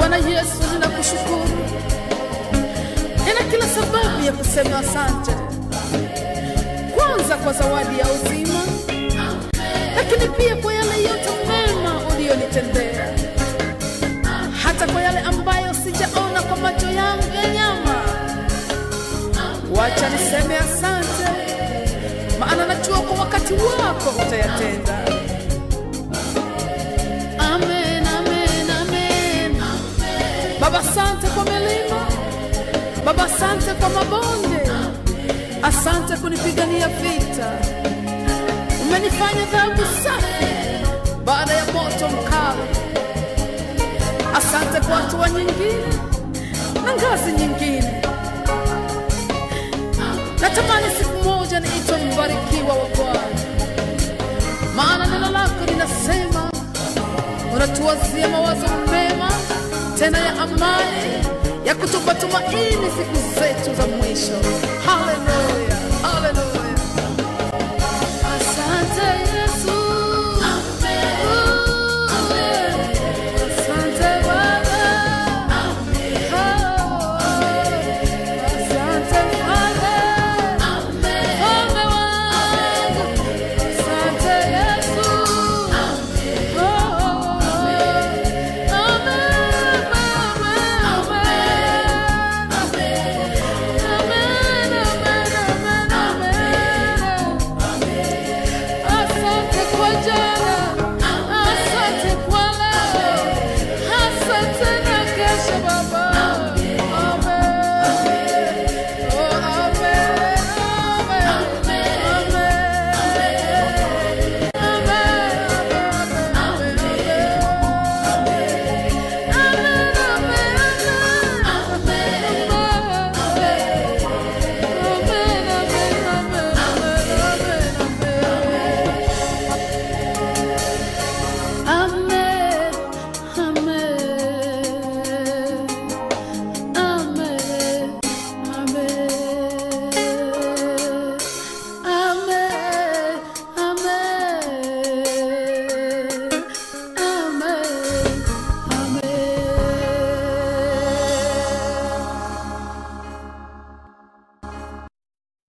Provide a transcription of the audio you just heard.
Bwana Yesu, ninakushukuru, nina kila sababu ya kusema asante, kwanza kwa zawadi ya uzima, lakini pia kwa yale yote mema uliyonitendea, hata kwa yale ambayo sijaona kwa macho yangu ya nyama. Wacha niseme asante, maana najua kwa wakati wako utayatenda. Amen, amen, amen. Baba, asante kwa milima, Baba, asante kwa mabonde, asante kunipigania vita. Umenifanya dhahabu safi baada ya moto mkali. Asante kwa hatua nyingine na ngazi nyingine. Natamani siku moja niitwe mbarikiwa wa Bwana, maana neno lako linasema unatuwazia mawazo mema tena ya amani ya kutupa tumaini siku zetu za mwisho. Haleluya!